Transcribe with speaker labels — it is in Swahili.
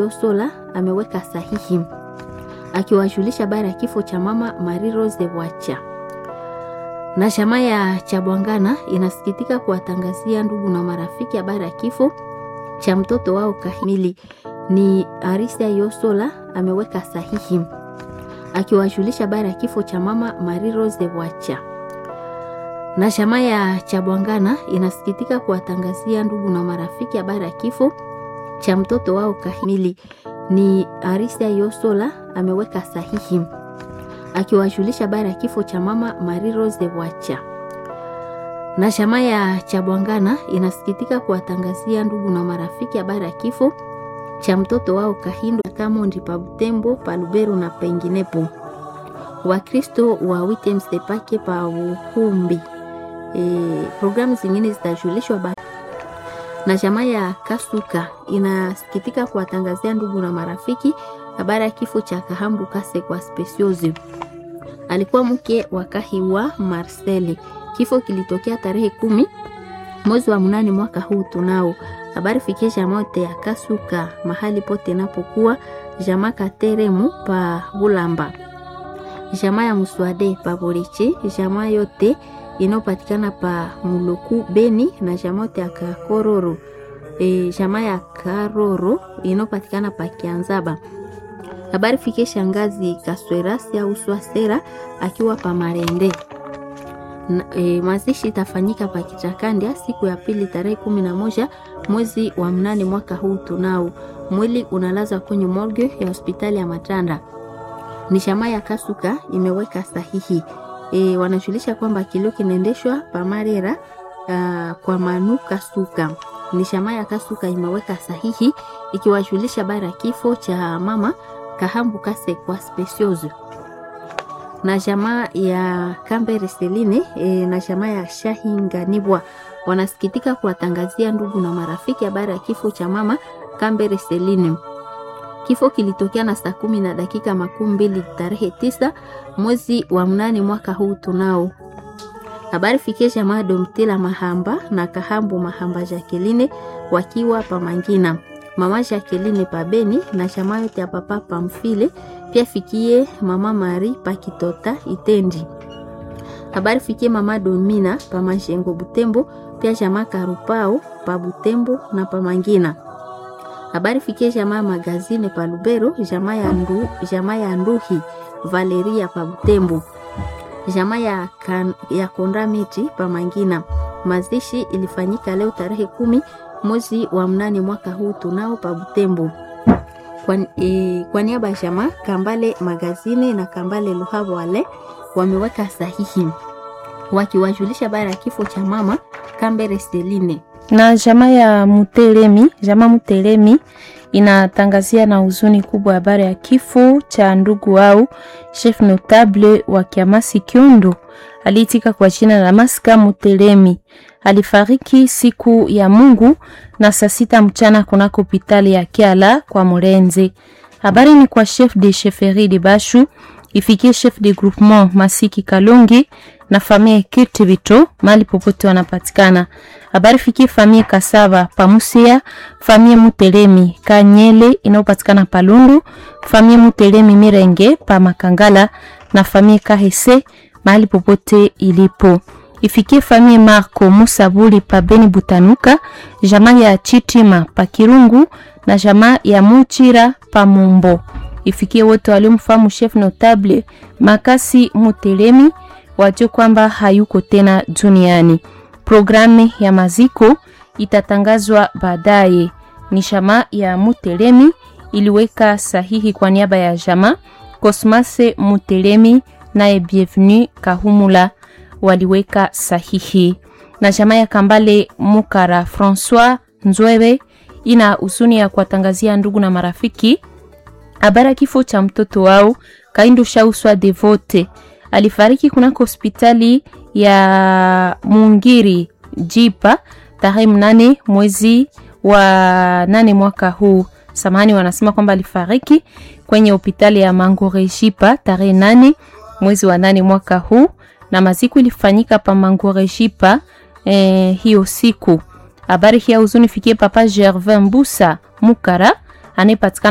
Speaker 1: Sola ameweka sahihi akiwajulisha habari ya kifo cha mama Marie Rose Wacha. Na chama ya Chabwangana inasikitika kuwatangazia ndugu na marafiki habari ya kifo cha mtoto wao Kahimili. Ni Arisia Yosola ameweka sahihi akiwajulisha habari ya kifo cha mama Marie Rose Wacha. Na chama ya Chabwangana inasikitika kuwatangazia ndugu na marafiki habari ya kifo cha mtoto wao Kahimili. Ni Arisia Yosola ameweka sahihi akiwajulisha habari ya kifo cha mama Marie Rose Wacha. Na chama ya Chabwangana inasikitika kuwatangazia ndugu na marafiki habari ya kifo cha mtoto wao Kahindo Kamondi pa Butembo, pa Lubero na penginepo. Wakristo wa Witemstepake pa Uhumbi. E, programu zingine zitajulishwa ba na chama ya Kasuka inasikitika kuwatangazia ndugu na marafiki habari ya kifo cha Kahambu Kase kwa Speciosi. Alikuwa mke wa Kahiwa Marcel. Kifo kilitokea tarehe kumi mwezi wa mnane mwaka huu. Tunao habari fikie jamaa ya Kasuka mahali pote napokuwa jamaa Kateremu pa Bulamba, jamaa ya Muswade pa Borichi, jamaa yote inayopatikana pa Muluku Beni na jamaa ya Kakororo e, jamaa ya Karoro inayopatikana pa Kianzaba. Habari fikie shangazi Kaswerasi au Swasera akiwa pa Marende. Na, e, mazishi itafanyika pa Kichakandia siku ya pili tarehe kumi na moja mwezi wa mnane mwaka huu. Tunao mwili unalazwa kwenye morgue ya hospitali ya Matanda. Ni shama ya Kasuka imeweka sahihi e, wanajulisha kwamba kilio kinaendeshwa pa Marera uh, kwa Manu Kasuka. Ni shama ya Kasuka imeweka sahihi ikiwajulisha habari ya kifo cha mama Kahambu Kase kwa Specioso na jamaa ya Kambere Seline e, na jamaa ya Shahinganibwa wanasikitika kuwatangazia ndugu na marafiki habari ya kifo cha mama Kambere Seline. Kifo kilitokea na saa kumi na dakika makumi mbili tarehe tisa mwezi wa mnane mwaka huu. Tunao habari fikie jamaa Domtila Mahamba na Kahambu Mahamba Jacqueline wakiwa Pamangina, mama Jacqueline Pabeni na jamaa yote ya papa Pamfile pia fikie mama Mari Pakitota Itendi. Habari fikie mama Domina pa Mashengo Butembo, pia jamaa Karupao pa Butembo na pa Mangina. Habari fikie jamaa Magazine pa Lubero, jamaa ya Ndu, jamaa ya Nduhi Valeria pa Butembo. Jamaa ya, kan, ya Konda Miti pa Mangina. Mazishi ilifanyika leo tarehe kumi mwezi wa mnane mwaka huu tunao pa Butembo. Kwa, e, kwa niaba ya jamaa Kambale Magazine na Kambale Luhabo wale wameweka sahihi wakiwajulisha habari ya kifo cha mama Kambere Seline
Speaker 2: na jamaa ya Mutelemi. Jamaa Mutelemi inatangazia na huzuni kubwa habari ya kifo cha ndugu wao chef notable wa Kiamasi Kiondo aliitika kwa jina la Maska Mutelemi. Alifariki siku ya Mungu na saa sita mchana kunako hospitali ya Kiala kwa Murenze. Habari ni kwa chef de chefferie de Bashu ifikie chef de groupement Masiki Kalongi na famille Kirtivito mali popote wanapatikana. Habari fikie famille Kasava Pamusia, famille Mutelemi Kanyele inayopatikana Palundu, famille Mutelemi Mirenge pa Makangala na famille Kahese mahali popote ilipo. Ifikie famille Marco Musabuli pa Beni Butanuka, jamaa ya Chitima pa Kirungu na jamaa ya Muchira pa Mumbo. Ifikie wote waliomfahamu chef notable Makasi Mutelemi wajue kwamba hayuko tena duniani. Programu ya maziko itatangazwa baadaye. Ni jamaa ya Mutelemi iliweka sahihi kwa niaba ya jamaa Cosmase Mutelemi naye Bienvenu Kahumula waliweka sahihi, na jamaa ya Kambale Mukara Francois Nzwebe ina huzuni ya kuwatangazia ndugu na marafiki habari ya kifo cha mtoto wao Kaindo Shauswa Devote alifariki kunako hospitali ya Mungiri Jipa tarehe mnane mwezi wa nane mwaka huu. Samahani, wanasema kwamba alifariki kwenye hospitali ya Mangore Jipa tarehe nane mwezi wa nane mwaka huu, na maziku ilifanyika pa Mangore Jipa eh, hiyo siku. Habari hii ya huzuni fikie Papa Gervin Mbusa Mukara anayepatikana